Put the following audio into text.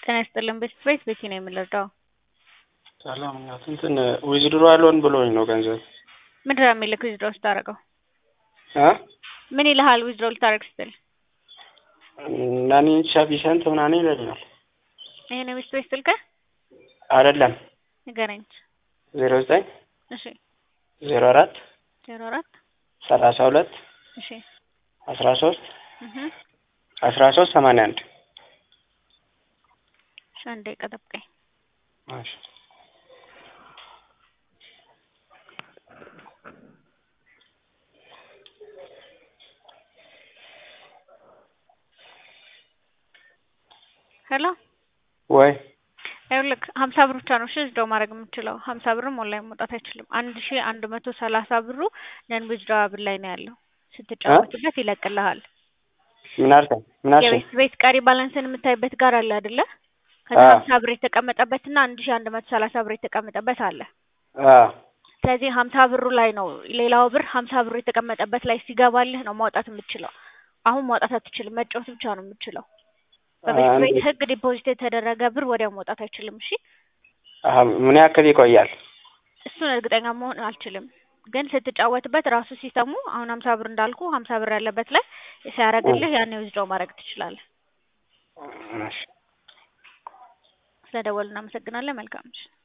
ጤና ይስጥልን ቤት ቤት ቤቴ ነው የምንረዳው። ሰላም እናት እንትን ዊዝድሮ አልሆን ብሎኝ ነው ገንዘብ ምንድን ነው የሚልክ ዊዝድሮ ስታደርገው? እ ምን ይልሃል ዊዝድሮ ልታደርግ ስትል? ናኒ ሰፊሸንት ምናምን ይለኛል። ይሄን የቤት ቤት ስልክህ አይደለም ንገረኝ። ዜሮ ዘጠኝ እሺ ዜሮ አራት ዜሮ አራት ሰላሳ ሁለት እሺ አስራ ሶስት እህ አስራ ሶስት ሰማንያ አንድ እሺ አንዴ ደቂቃ ጠብቀኝ። እሺ ሄሎ ወይ ይኸውልህ ሀምሳ ብር ብቻ ነው እሺ ዊዝድሮ ማድረግ የምችለው ሀምሳ ብርም ኦንላይን መውጣት አይችልም። አንድ ሺ አንድ መቶ ሰላሳ ብሩ ነን ዊዝድሮዋብል ላይ ነው ያለው። ስትጫወትበት ይለቅልሃል። ምን አልከኝ? ምን አልከኝ? የቤት ቤት ቀሪ ባላንስን የምታይበት ጋር አለ አይደለ? ከዛ አዎ። ሀምሳ ብር የተቀመጠበት እና አንድ ሺ አንድ መቶ ሰላሳ ብር የተቀመጠበት አለ። አዎ ስለዚህ ሀምሳ ብሩ ላይ ነው ሌላው ብር ሀምሳ ብሩ የተቀመጠበት ላይ ሲገባልህ ነው ማውጣት የምትችለው። አሁን ማውጣት አትችልም፣ መጫወት ብቻ ነው የምትችለው። በቤት አንዴ- ቤት ህግ ዲፖዚት የተደረገ ብር ወዲያው መውጣት አይችልም። እሺ አሀ፣ ምን ያክል ይቆያል? እሱን እርግጠኛ መሆን አልችልም፣ ግን ስትጫወትበት ራሱ ሲስተሙ አሁን ሀምሳ ብር እንዳልኩ ሀምሳ ብር ያለበት ላይ ሲያደርግልህ ያኔ ዊዝድሮው ማድረግ ትችላለህ። እሺ ስለደወሉ እናመሰግናለን። መልካም ምሽት።